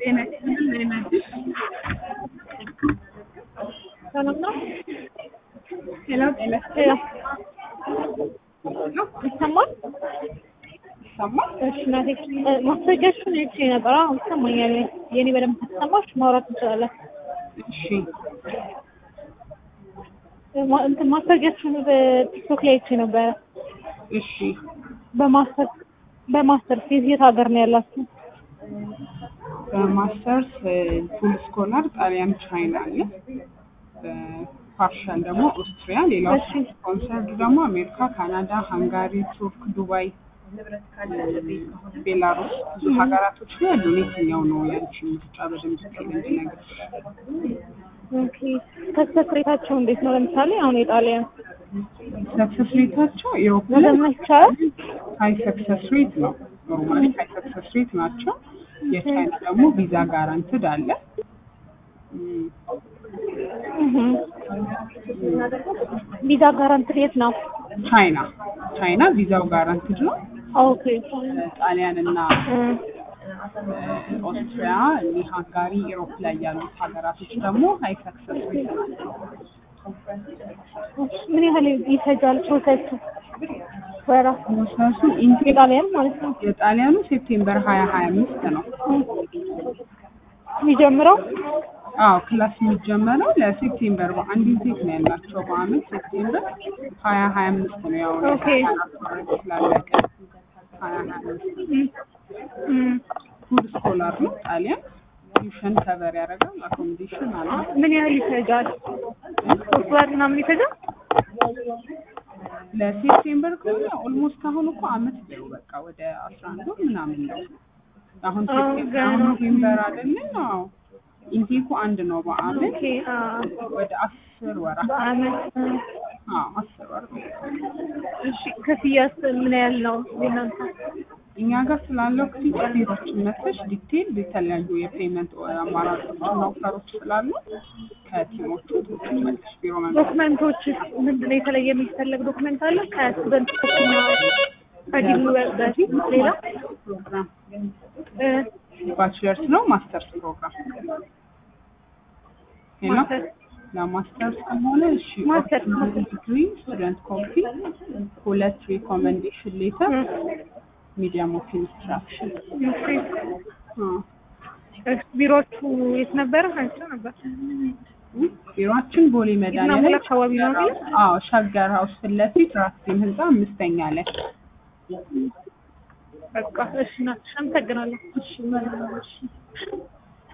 ጤና ይስጥልን ዜናችን ሰላም ነው? ሄሎ ጤና ሄሎ ይስጥልን ይሰማል? ይሰማል? እሺ እናቴ እ፣ ማስረጃሽን አይቼ ነበር። አሁን ይሰማኛል። የኔ በደንብ ከተሰማሽ ማውራት እንችላለን። እሺ እ፣ ማ- እንትን ማስረጃሽን በቲክቶክ ላይ አይቼ ነበረ። እሺ በማስተር በማስተር ፊዝ የት ሀገር ነው ያላችሁ? በማስተርስ ፉል ስኮላር ጣሊያን ቻይና አለ በፓርሻል ደግሞ ኦስትሪያ ሌላው እሺ። ስፖንሰርድ ደግሞ አሜሪካ ካናዳ ሃንጋሪ ቱርክ ዱባይ ቤላሩስ ብዙ ሀገራቶች ላይ ያሉ የትኛው ነው ያንቺ ምርጫ በደንብ ቴል እንድነግርሽ ኦኬ ሰክሰስ ሬታቸው እንዴት ነው? ለምሳሌ አሁን የጣሊያን ሰክሰስ ሬታቸው ኢሮፕ ላይ መዘመን ይቻላል? ሀይ ሰክሰስ ሬት ነው ኖርማሊ ሀይ ሰክሰስ ሬት ናቸው የቻይና ደግሞ ቪዛ ጋራንትድ አለ እም፣ እህ። ቪዛ ጋራንትድ የት ነው? ቻይና ቻይና ቪዛው ጋራንትድ ነው ኦኬ ጣሊያን እና እ፣ ኦስትሪያ እኒህ ሃንጋሪ ኢሮፕ ላይ ያሉት ሀገራቶች ደግሞ ሀይ ሰክሰስ ሬት ናቸው ምን ያህል ይፈጃል ፕሮሰሱ? ወራት ፕሮሰሱ ኢንቴክ የጣሊያን ማለት ነው የጣሊያኑ ሴፕቴምበር ሀያ ሀያ አምስት ነው የሚጀምረው አዎ ክላስ የሚጀመረው ለሴፕቴምበር በአንድ ኢንቴክ ነው ያላቸው በአመት ሴፕቴምበር ሀያ ሀያ አምስት ነው ያው ኦኬ። አራት ስላለቀ ሀያ ሀያ አምስት እም፣ ፉል ስኮላር ነው ጣሊያን ቲዩሽን ከበር ያደርጋል አኮሞዴሽን አለ ምን ያህል ይፈጃል? ሶስት ወር ምናምን ይፈጃል? ለሴፕቴምበር ከሆነ ኦልሞስት አሁን እኮ አመት ነው በቃ ወደ አስራ አንድ ወር ምናምን ነው አሁን አዎ፣ ሴፕቴምበር ገና አሁን ነው። ኖቬምበር አይደለ አዎ ኢንቴኩ አንድ ነው በአመት ኦኬ አዎ፣ ወደ አስር ወር በአመት እ፣ አዎ አስር ወር እሺ ክፍያስ ምን ያህል ነው የእናንተ? እኛ ጋር ስላለው ክፍያ ቢሮችን መጥተሽ ዲቴል የተለያዩ የፔመንት አማራጮች እና ኦፈሮች ስላሉ ከቲሞቹ ትመልሽ ቢሮ መምጣት ዶክመንቶች ምንድን ነው የተለየ የሚፈለግ ዶክመንት አለ? ከስቱደንቶችና ከዲግሪ በፊት ሌላ ፕሮግራም እ፣ ባችለርስ ነው ማስተርስ ፕሮግራም ሄሎ ማስተርስ ለማስተርስ ከሆነ እሺ ማስተርስ ዲግሪ ስቱደንት ኮፒ ሁለት ሪኮመንዴሽን ሌተር ሚዲያም ኦፍ ኢንስትራክሽን እሺ፣ ቢሮዎቹ የት ነበረ? አይቼው ነበር። ቢሮአችን ቦሌ መድኃኒዓለም ይዝናሙል አካባቢ ነው አይደል? አዎ ሸገር ሀውስ ፊት ለፊት ራስቴም ህንፃ አምስተኛ ላይ በቃ እሺ፣ ናትሽ አመሰግናለሁ። እሺ